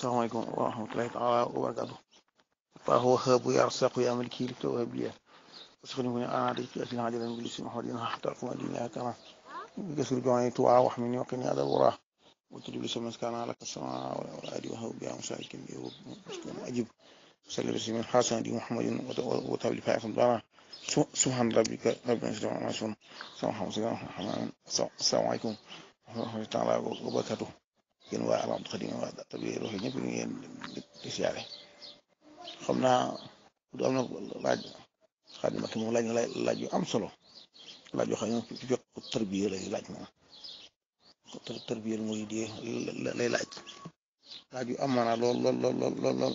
asalaamaaleykum wa rahmatulahi taala wa barakaatu فهو هاب يرزق يا ملكي لك وهب لي واسخني انا عليك اتنا عجلا بلس محمد حتى اقوم دينها كما بكسر جوعي توعى واحمني وقني هذا الوراه وتجيب لي سمس كان لك السماء والارض وهو بها مساكن اجب صلى بسم الحسن دي محمد وتابع فائق الضرع سبحان ربك رب العزة عما يصفون السلام عليكم ورحمة الله تعالى وبركاته yéen waa Al Khadimiyyah waa tabi roxi ñëpp ñu ngeen di siyaare xam naa du am na laaj Xaadim ak moom laaj na laaj yu am solo laaj yoo xam ne ci fekk tarbiya lay laaj moom tarbiya mooy di lay laaj laaj yu am maanaa lool lool lool lool lool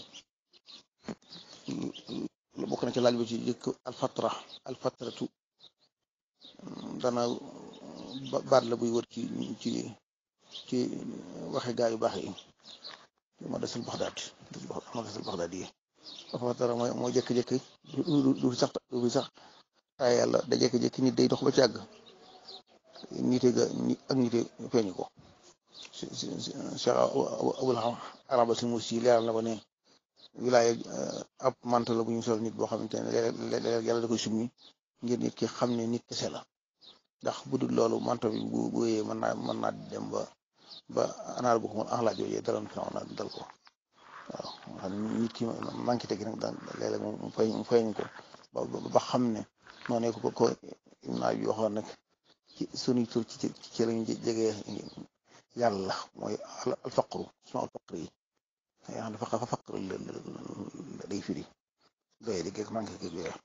lool bokk na ci laaj bi ci jëkk alfatra alfatratu dana baat la buy wër ci ci ci waxe gaa yu baax yi ma desul baxdaat ma desul baxdaat yi dafa dara mooy mooy jékki-jékki du fi sax du fi sax ay yàlla da jékki-jékki nit day dox ba ci àgg nite ga ak nite feeñu ko Cheikh Abul Araba si mus yi leeral na ko ne wilaaya ab manta la bu ñu sol nit boo xamante ne léeg-léeg yàlla da koy summi ngir nit ki xam ne nit kese la ndax bu dul loolu manto bi bu bu wéyee mën naa mën naa dem ba ba anaar bu ko mën axlaa jooju daloon fi na dal ko waaw xam ne nit ki manqué tegi nag daan léeg-léeg mu feeñ mu feeñ ko ba ba xam ne noonu ko ko naa bi waxoon nag ci sunuy tur ci ci lañu jegee yàlla mooy alfaqru suma alfaqru yi yaa xam ne faqa fa faqru day firi doye di geeg manqué geeg yooyu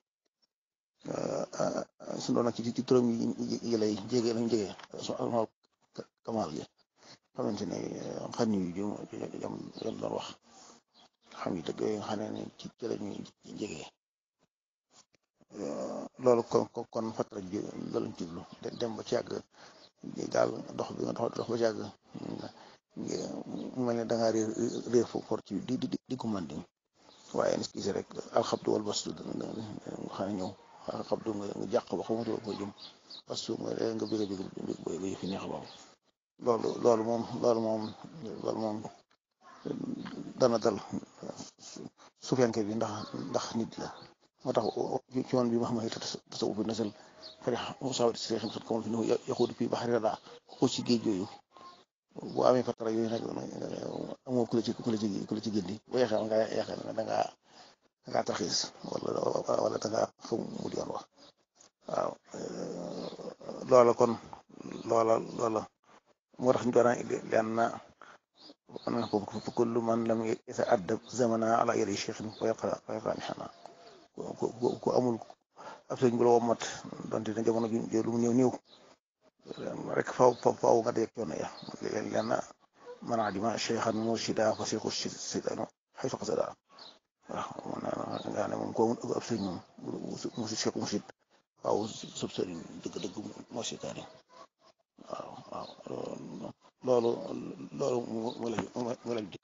su doon nag ci ci turam yi lay jege lañ jege suma kamal gi xamante ne xam yu jum jam jam doon wax xam yi dëgg yooyu nga xam ne ci ci la ñuy jege loolu kon kon fatra ji loolu lañ jublu dem ba ci yàgg daal dox bi nga dox ba ci yàgg mu mel ne da ngaa réer réer fo for ci di di di ko mandi waaye ni gis rek alxabdu wal bastu nga xam ne ñëw alxabdu nga jàq ba xamatu ko jëm bastu nga nga bëgg a bëgg ba yëfi neex boobu loolu loolu moom loolu moom loolu moom dana dal suufenke bi ndax ndax nit la moo tax ci woon bi ma xam ne tasawuf bi nasal fari sawat si xam sat kamal fi nu yaxudu fi baxari rada ko ci géej yooyu boo amee fatara yooyu nag amoo ku la ci ku la ci ku la ci gëndi boo yeexee nga yeexee da ngaa da ngaa tarxiis wala wala da ngaa xam mu di yoon wax waaw loola kon loola loola moo tax ñu doon leen na man fa kullu man lam yata'addab zamana ala yadi cheikhin fa yaqa fa yaqa mihana ku amul ab sëñ bu la womat donte ne jamono ji lu mu néew néew rek faw faw nga dee coono ya leen na man adima cheikhan murshida fa cheikhu sidano xaytu qasada waaw nga ne moom ko amul ab sëñ moom musi cheikh mursid waaw sub sëriñ dëgg-dëgg moo seytaane waaw waaw loolu loolu mu la mu la